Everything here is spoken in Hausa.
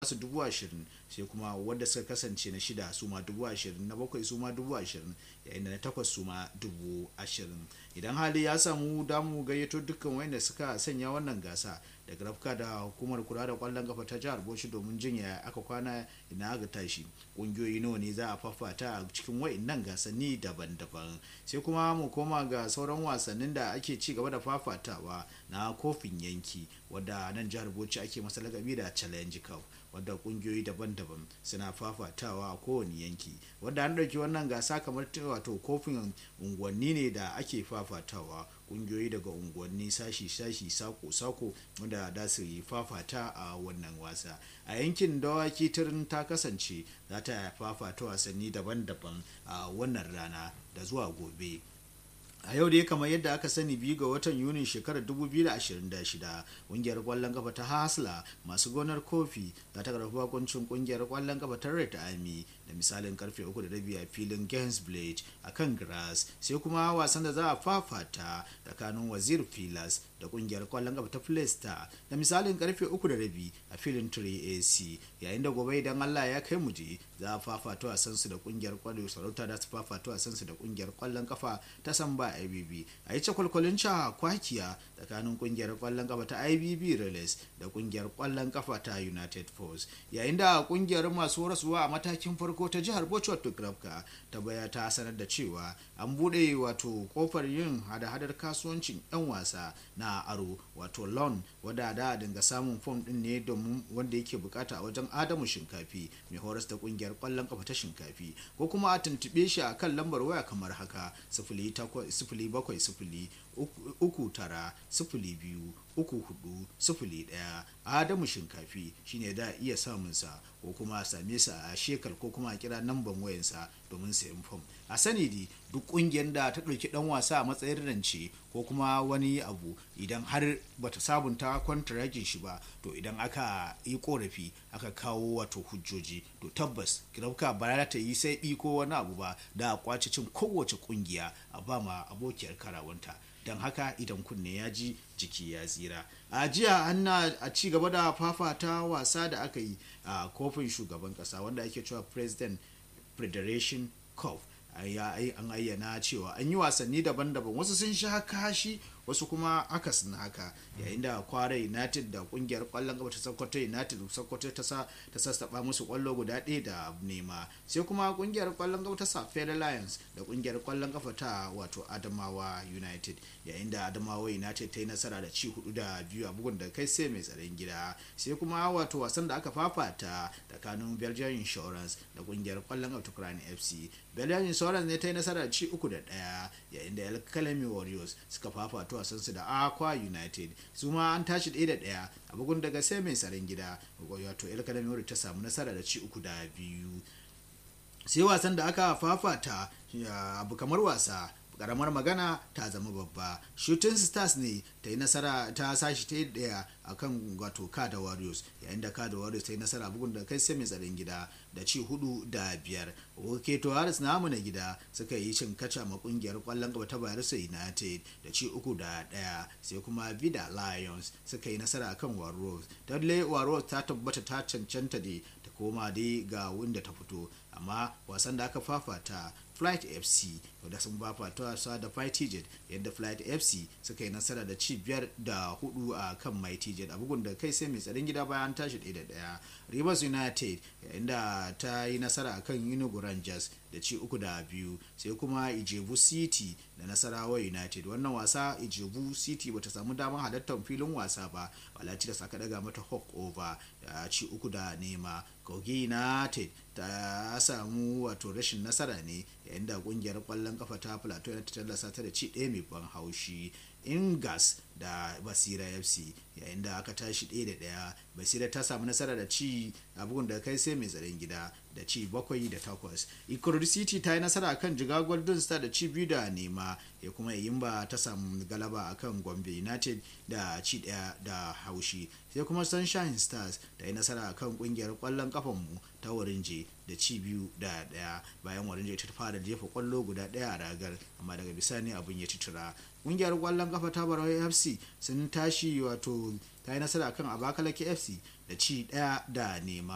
su dubu ashirin sai kuma wanda suka kasance na shida su ma dubu ashirin na bakwai su ma dubu ashirin yayin da na takwas su ma dubu ashirin idan hali ya samu damu gayyato dukkan wanda suka sanya wannan gasa daga rafka da hukumar kula da kwallon kafa ta jihar bauchi domin jin ya aka kwana ina aka tashi kungiyoyi nawa ne za a fafata a cikin wa'innan gasanni daban-daban sai kuma mu koma ga sauran wasannin da ake ci gaba da fafatawa na kofin yanki wadda nan jihar bauchi ake masa lakabi da challenge cup wadda kungiyoyi daban-daban suna fafatawa a kowane yanki wadda an ɗauki wannan gasa kamar wato kofin unguwanni ne da ake fafatawa kungiyoyi daga unguwanni sashi-sashi sako-sako wanda da su yi fafata a wannan wasa a yankin dawaki turin ta kasance za ta fafata wasanni daban-daban a wannan rana da zuwa gobe a yau dai kamar yadda aka sani biyu ga watan yunin shekarar 2026 kungiyar kwallon kafa ta hasla masu gonar kofi za ta karfafa bakuncin kungiyar kwallon kafa ta red army da misalin karfe 3 a filin blade a kan grass sai kuma wasan da za a fafata tsakanin wazir filas da kungiyar kwallon kafa ta Playstar da misalin karfe 3 a filin 3ac yayin da gobe idan allah ya kai mu je za a fafata wasan su da kungiyar kwallon sarauta da su fafata wasan su da kungiyar kwallon kafa ta samba ibb a yi cakwalkwalin ca kwakiya tsakanin kungiyar kwallon kafa ta ibb relays da kungiyar kwallon kafa ta united force yayin da kungiyar masu rasuwa a matakin farko ta jihar bauchi wato grafka ta baya ta sanar da cewa an bude wato kofar yin hada-hadar kasuwancin 'yan wasa na aro wato loan wadda da dinga samun fom din ne domin wanda yake bukata a wajen adamu shinkafi mai horas da kungiyar kwallon kafa ta shinkafi ko kuma a tuntube shi a kan lambar waya kamar haka sifili bakwai sifili uku tara sifili biyu uku hudu sifili daya adamu shinkafi shine da iya samun sa ko kuma a same sa a shekar ko kuma a kira namban wayansa domin sayan fom a sani di duk kungiyar da ta ɗauki dan wasa a matsayin rance ko kuma wani abu idan har bata sabunta kwantaragin shi ba to idan aka yi korafi aka kawo wato hujjoji to tabbas kirauka ba ta yi sai ko wani abu ba da a kwace cin kowace kungiya a ba ma abokiyar karawanta don haka idan kunne ya ji jiki ya tsira a jiya an a ci gaba da fafata wasa da aka yi a kofin shugaban kasa wanda ake cewa president federation cup an ayyana cewa an yi wasanni daban-daban wasu sun sha kashi wasu kuma akasin haka yayin da kwara united da kungiyar kwallon gaba ta sokoto united sokoto ta sassaba musu kwallo guda ɗaya da nema sai kuma kungiyar kwallon gaba ta safari lions da kungiyar kwallon kafa ta wato adamawa united yayin da adamawa united ta yi nasara da ci hudu da biyu a bugun da kai sai mai tsaron gida sai kuma wato wasan da aka fafata tsakanin belgian insurance da kungiyar kwallon gaba ta crown fc belgian insurance ne ta yi nasara da ci uku da ɗaya yayin da alkalami warriors suka fafata wasansu da aqua united su ma an tashi ɗaya da ɗaya a bugun daga sai mai tsaron gida wato el kadami ta samu nasara da ci uku da biyu sai wasan da aka fafata abu kamar wasa karamar magana ta zama babba shooting stars ne ta yi nasara ta sashi ta yi daya a kan wato kada warriors yayin da kada warriors ta yi nasara bugun da kai sai mai tsaron gida da ci hudu da biyar keto haris namu na gida suka yi cin kaca ma kungiyar kwallon gaba ta bayelsa united da ci uku da daya sai kuma vida lions suka yi nasara akan warriors dudley warriors ta tabbata ta cancanta da ta koma dai ga wanda ta fito amma wasan da aka fafata flight fc wadda sun fafata wasa da mighty jet yadda flight fc suka yi nasara da ci biyar da hudu a kan mighty jet a bugun da kai sai mai tsaron gida bayan tashi ɗaya da ɗaya rivers united yayin da ta yi nasara a kan inugu rangers da ci uku da biyu sai kuma ijebu city da nasarawa united wannan wasa ijebu city bata samu damar halartar filin wasa ba walaci da saka daga mata hawk over da ci uku da nema kogi united ta samu wato rashin nasara ne yayin da kungiyar kwallon kafa ta plateau ta tallasa ta da ci ɗaya mai ban haushi ingas da basira fc yayin da aka tashi ɗaya da ɗaya basira ta samu nasara da ci a bugun da kai sai mai tsaron gida da ci bakwai da takwas ikorodu city ta yi nasara akan jiga golden star da ci biyu da nema ya kuma yimba ta samu galaba akan gombe united da ci ɗaya da haushi sai kuma sunshine stars ta yi nasara akan kungiyar kwallon kafanmu ta warinje da ci biyu da ɗaya bayan warinje ta fara jefa kwallo guda ɗaya a ragar amma daga bisani abin ya titura kungiyar kwallon kafa ta barawai fc sun tashi wato ta yi nasara kan abakalaki fc da ci daya da nema